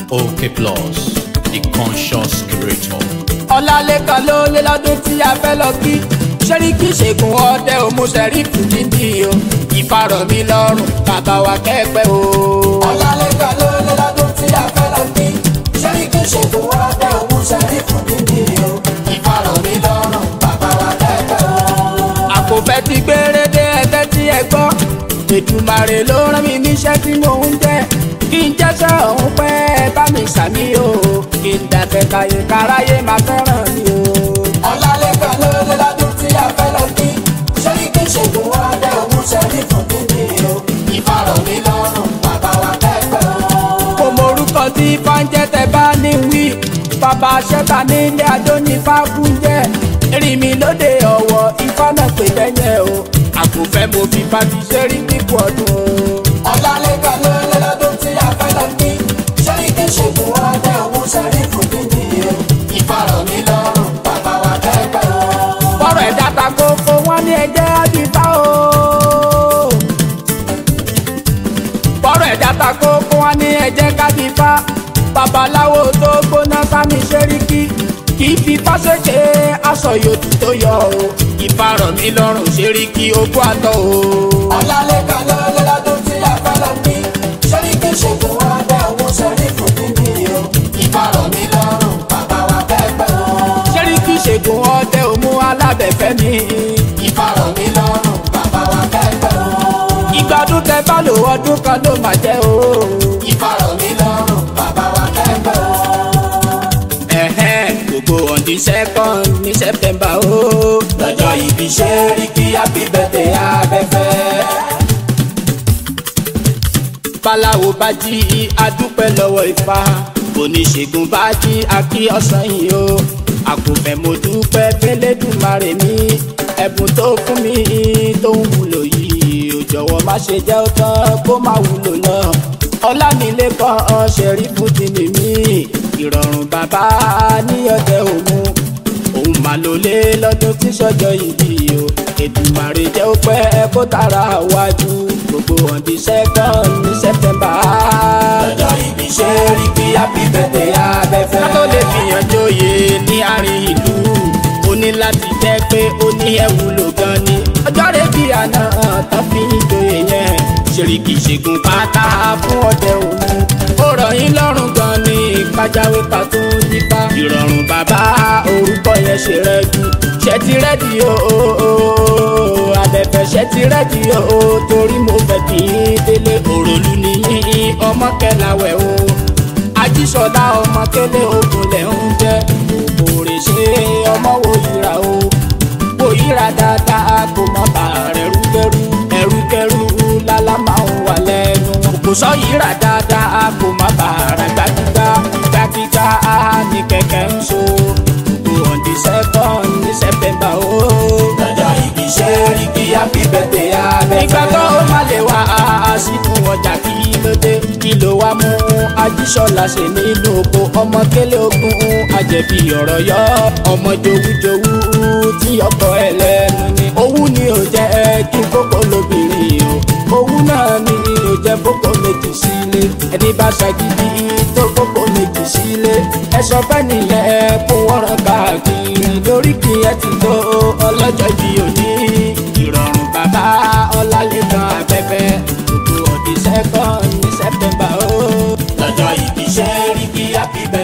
OK Plus, the conscious creator. ọlálẹ́kan ló lé lọ́dún tí a fẹ́ lọ kí ṣẹ́ríkì ṣègùn ọdẹ òmùsẹ̀rífù dídì o ìfarọ̀ mi lọ́rùn bàbá wa kẹ́pẹ́ o. ọlálẹ́kan ló lé lọ́dún tí a fẹ́ lọ kí ṣẹ́ríkì ṣègùn ọdẹ òmùsẹ̀rífù dídì o ìfarọ̀ mi lọ́rùn bàbá wa kẹ́pẹ́ o. àkófẹ́ ti gbére dé ẹgbẹ́ tí ẹ gbọ́ Èdùmàrè ló rán mi níṣẹ́ tí mò ń jẹ́ kí n jẹ́sẹ̀ ọ̀hún pẹ́ bá mi sàmí o kí n dàgbẹ́ káyé káráyé máa fẹ́ràn mi o. ọ̀làlẹ́kan ló lé lọ́dún tí a fẹ́ lọ kí ṣẹ́ríkì ṣègùn wá dé òun ṣẹ́rí fún dídì o ìfarọ̀ mi lọ́rùn bàbá wa kẹ́kẹ́ o. kò mọ orúkọ tí fáńjẹ́ tẹ bá ní wí bàbá ṣẹ́ta nílé adó ní fáfúnjẹ́ rí mi lóde ọ̀wọ̀ ifá náà pè bẹ́yẹn o àkùnfẹ́ mo fi bá ti ṣẹ́rí kíkú ọdún o. ọ̀làlẹ́kan ló lé lọ́dún tí a fẹ́ lọ kí ṣẹ́ríkì ṣègùn wá dé òun ṣẹ́rí fún dídì o ìfarọ̀ mi lọ́rùn bàbá wa kẹ́kẹ́ o. bọ́rọ̀ ẹ̀dá ta kókó wọn ní ẹjẹ́ àbíbá o. bọ́rọ̀ ẹ̀dá ta kókó wọn ní ẹjẹ́ kábíbá babaláwo tó gbóná sámi ṣẹ́ríkì kì í fi fáṣẹ́kẹ́ aṣọ yòókù tó yọ o ìfarọ̀ mi lọ́rùn ṣẹ́ríkì ogún àtọ̀ o. ọ̀làlẹ́kan ló lé lọ́dún tí a fẹ́ lọ bí ṣẹ́ríkì ṣègùn wá dé òun ṣẹ́rí fún dídì o ìfarọ̀ mi lọ́rùn bàbá wa kẹ́kẹ́ o. ṣẹ́ríkì ṣègùn ọdẹ òmu alábẹ̀fẹ́ mi ìfarọ̀ mi lọ́rùn bàbá wa kẹ́kẹ́ o. ìgbádùn tẹ bá lò ọdún kan ló máa jẹ́ o. ìfarọ̀ mi lọ́rùn bàbá wa kẹ́kẹ́ o. ẹ̀hẹ́n gbogbo on the second ní September o. lọ́jọ́ ìbí ṣẹ́ríkì happy birthday abẹ́fẹ́ babaláwo bá jí adúpẹ́ lọ́wọ́ ifá oníṣègùn bá jí akí ọ̀sán yìí o àkùnfẹ́ mo dúpẹ́ fẹ́lẹ́dùmarè mi ẹ̀bùn tó fún mi tó ń wúlò yìí ò jọ̀wọ́ má ṣe jẹ́ ó tán kó má wúlò náà ọlámilékan ṣẹ̀rífù ti ní mi ìrọ̀rùn bàbá ní ọ̀dẹ òmu òun mà ló lé lọ́dún tí sọ́jọ́ ìbí o Èdùmàrè jẹ́ ó pẹ́ kó tara wájú gbogbo on the second ní September. lọ́jọ́ ìbí ṣe rí bí happy birthday abẹ́fẹ́. ká tó lè fìyàn jóye ní àárín ìlú ó ní láti jẹ́ pé ó ní ẹ̀wúlò gan ni. ọjọ́ rẹ̀ bí àná tán fi ń joyè yẹn ṣèríkì ṣègùn pátá fún ọdẹ òun. ó rọ̀ yín lọ́rùn gan ni kájáwé ká tó ń dípá. ìrọ̀rùn bàbá orúkọ yẹn ṣe rẹ́jú ṣe ti rẹ́dí o abẹ́fẹ́ ṣe ti rẹ́dí o torí mo fẹ́ kí n délé òròlù nìyí ọmọ kẹlàwẹ̀ o ajísọ̀dá ọmọ kẹlẹ́ ogun lẹ̀ ń jẹ́ òrè ṣe ọmọ wo yíra o wo yíra dáadáa kò mọ bá rẹ̀ rúkẹ́rú ẹrúkẹ́rú lálá máa ń wà lẹ́nu kò sọ yíra dáadáa kò má bá rẹ̀ gbàgbígbà gbàgbígbà ní kẹ̀kẹ́ ń so on the second ní September o. lọ́jọ́ ìbí ṣe rí kí happy birthday abẹ́fẹ́. nígbà tó o má lè wá sínú ọjà kí ló dé kí ló wá mú ajíṣọ́lá ṣe nínú oko ọmọ kélé ogun àjẹbí ọ̀rọ̀ yọ ọmọ jowújowú tí ọkọ ẹ lẹ́nu ni. owú ni ò jẹ́ kí kókó lóbìnrin o owú náà ni ò jẹ́ kókó méjì sílé ẹni bá ṣàgídí tó kókó méjì sílé ẹ sọ fẹ́ nìyẹn kó wọ́n rán káàkiri lórí kí ẹ ti tó ọlọ́jọ́ bí òní ìrọ̀rùn bàbá ọlálẹ́kan abẹ́fẹ́ gbogbo ọ̀dí second ní September o. lọ́jọ́ ìbí ṣe rí kí happy birthday.